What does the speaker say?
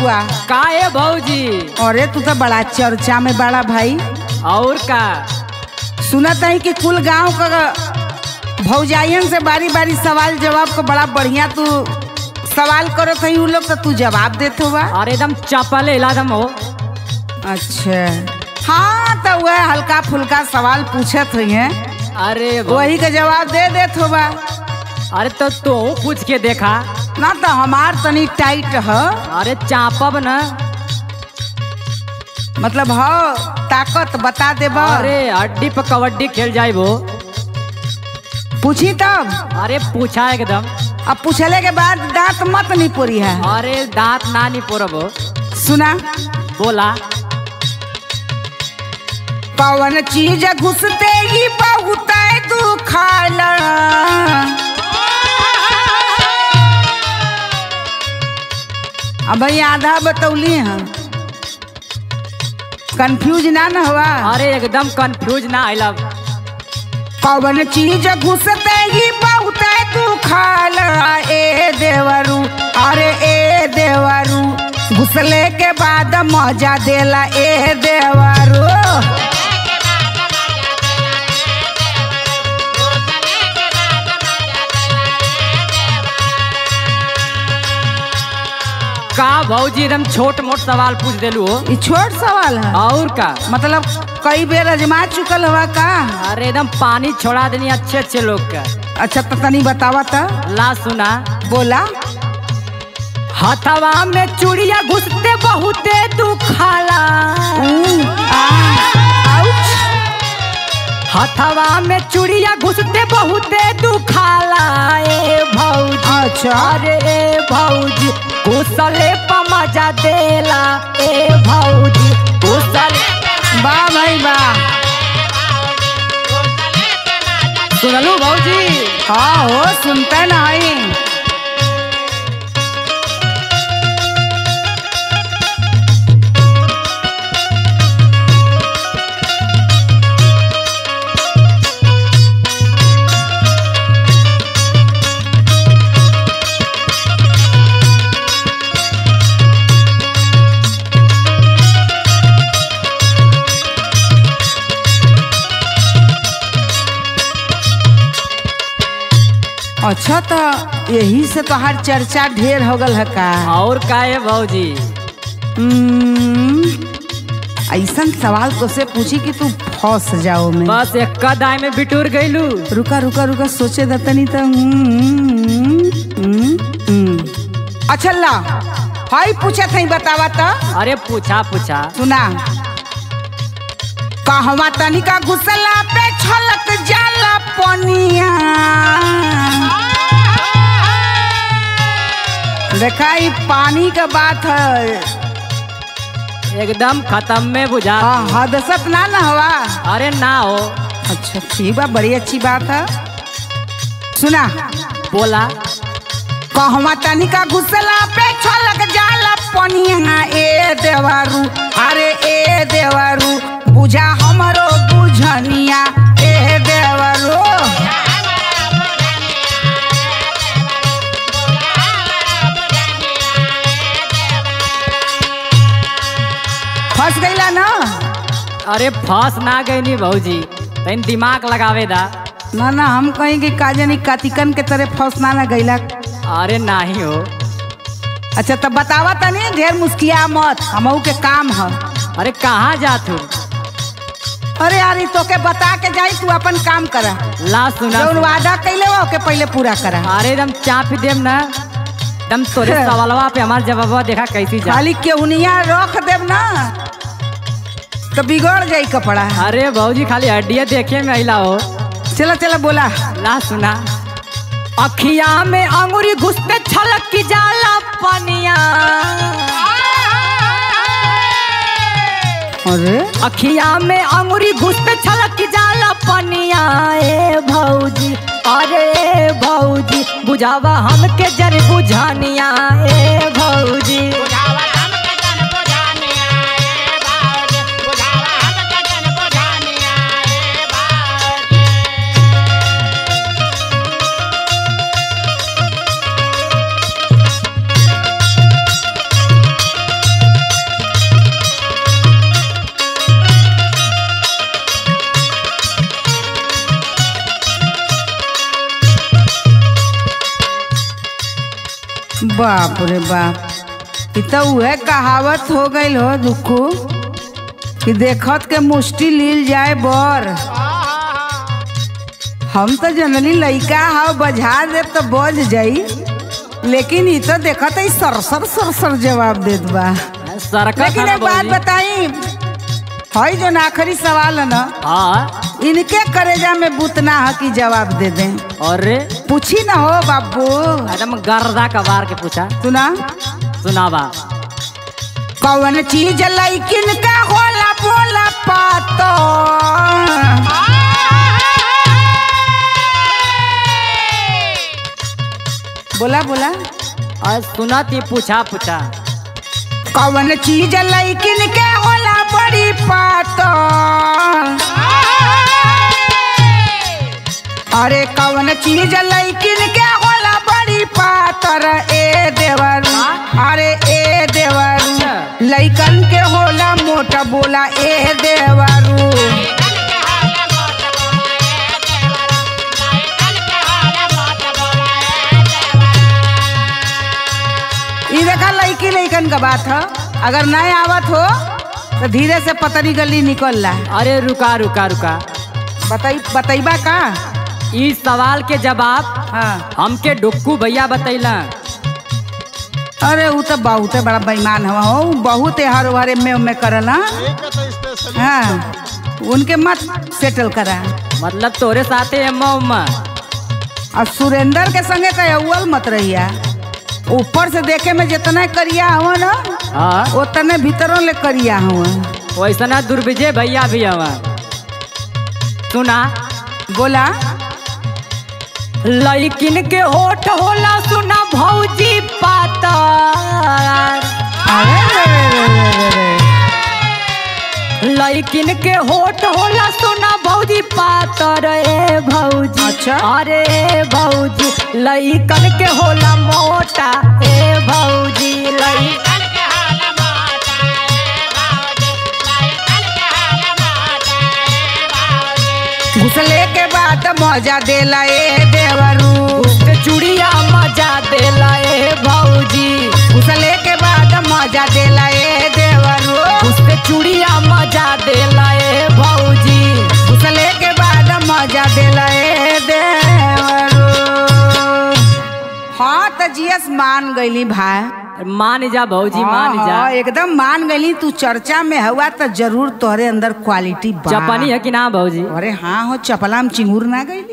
बबुआ का है भौजी अरे तू तो बड़ा चर्चा में बड़ा भाई और का सुनत है कि कुल गांव का भौजाइयन से बारी बारी सवाल जवाब को बड़ा बढ़िया तू सवाल करत है उ लोग तो तू जवाब देत हुआ अरे एकदम चपले इलादम हो अच्छा हाँ तो वह हल्का फुल्का सवाल पूछत हुई है अरे भौ- वही का जवाब दे देत होगा अरे तो तू पूछ के देखा ना तो हमार तनी टाइट है अरे चापब न मतलब हो ताकत बता देब अरे हड्डी पर कबड्डी खेल जाइबो पूछी तब अरे पूछा एकदम अब पूछले के बाद दांत मत नहीं पोरी है अरे दांत ना नहीं पोरबो सुना बोला कौन चीज घुसते ही बहुत दुखाला अब भाई आधा बतौली हैं कंफ्यूज ना न हुआ अरे एकदम कंफ्यूज ना आइला कौन चीज घुसते ही बहुत दुखाला ए देवरू अरे ए देवरू घुसले के बाद मजा देला ए देवरू का भौजी एकदम छोट मोट सवाल पूछ देलू हो ये छोट सवाल है और का मतलब कई बेर अजमा चुकल हुआ का अरे एकदम पानी छोड़ा देनी अच्छे अच्छे लोग का अच्छा तो तनी बतावा था ला सुना बोला हथवा में चूड़िया घुसते बहुते दुखाला ऊ, आ, आउच। हथवा में चूड़िया घुसते बहुते दुखाला ए भौजी अच्छा अरे ए भौजी घुसले पर मजा देला ए भौजी घुसले वाह भाई वाह सुनलू भौजी हाँ हो सुनते नहीं अच्छा तो यही से तो हर चर्चा ढेर हो गल है का और का है भौजी हम्म, ऐसन सवाल तो से पूछी कि तू फंस जाओ में बस एक कदाई में बिटूर गईलू रुका रुका रुका सोचे दतनी तो हम्म, हम्म, हम्म। अच्छा ला हाई पूछा था बतावा तो अरे पूछा पूछा सुना कहवा तनिका घुसला पे छलक जाला पनिया देखा ई पानी का बात है एकदम खत्म में बुझा हाँ हदसत ना ना हवा अरे ना हो अच्छा ठीक बा बड़ी अच्छी बात है सुना बोला कहवा तनिका घुसला पे छलक जाला पनिया ए देवारू अरे ए देवारू बुझा हमरो बुझनिया ए देवारू फंस गईला ना अरे फंस ना गई नी भौजी तैन दिमाग लगावे दा ना ना हम कहीं कि काजनी कातिकन के तरह फंस ना ना गईला अरे नाही हो अच्छा तब बतावा तनी ढेर मुस्किया मत हमहू के काम है अरे कहाँ जात हो अरे यार ई तोके बता के जाई तू अपन काम कर ला सुना जौन वादा कैले हो के पहले पूरा करा अरे एकदम चाप देम ना एकदम तोरे सवालवा पे हमार जवाबवा देखा कैसी जा खाली केहुनिया रख देब ना तो बिगड़ जाई कपड़ा अरे भौजी खाली हड्डिया देखे में अला हो चला चला बोला ला सुना अखिया में अंगूरी घुसते छलक की जाला पनिया अरे अखिया में अंगूरी घुसते छलक की जाला पनिया ए भौजी अरे ए भौजी बुझावा हमके जर बुझानिया ए भौजी बाप रे बाप ई तो उहे कहावत हो गईल हो दुखू कि देखत के मुष्टि लील जाए बर हम तो जनरली लइका हा बजा दे तो बज जाई लेकिन ई तो देखत है सरसर सरसर जवाब देत बा सरकत लेकिन है एक बात भौजी। बताई हई जो आखिरी सवाल है ना हाँ इनके करेजा में बुतना है कि जवाब दे दें अरे पूछी ना हो बाबू एकदम गर्दा कबार के पूछा सुना सुनावा कौन चीज लैकिन का होला बोला पातो बोला बोला और सुना ती पूछा पूछा कौन चीज लैकिन के होला बड़ी पातो अरे कौन चीज लैकिन के होला बड़ी पातर ए देवर अरे ए देवर लैकन के होला मोटा बोला ए देवरू ई देखा लड़की लैकन का बात है अगर नहीं आवत हो तो धीरे से पतरी गली निकल ला अरे रुका रुका रुका बताई बतैबा का इस सवाल के जवाब हाँ हमके डुक्कू भैया बतैला अरे वो तो बहुत बड़ा बेईमान हवा हो बहुत हर हरे में में करला हाँ उनके मत सेटल करा मतलब तोरे साथे अम्मा उम्मा और सुरेंद्र के संगे तो अव्वल मत रहिया ऊपर से देखे में जितना करिया हवा ना हाँ उतने भीतरों ले करिया हवा वैसना दुर्विजय भैया भी हवा सुना बोला लड़किन के होठ होला सुना भौजी पातर अरे रे रे रे रे रे। लड़किन के होठ होला सुना भौजी पातर ए भौजी अच्छा। अरे ए भौजी लड़कन के होला मोटा ए भौजी लड़कन घुसले के बाद मजा देला ए देवरू उसके चूड़िया मजा देला ए भौजी घुसले के बाद मजा देला ए देवरू उसके चूड़िया मजा देला ए भौजी घुसले के बाद मजा देला ए देवरू हाँ तो जियस मान गईली भाई मान जा भौजी मान हाँ, जा हाँ, एकदम मान गईली तू चर्चा में हुआ तो जरूर तोहरे अंदर क्वालिटी बा चपनी है कि ना भौजी अरे हाँ हो चपला में चिंगूर ना गईली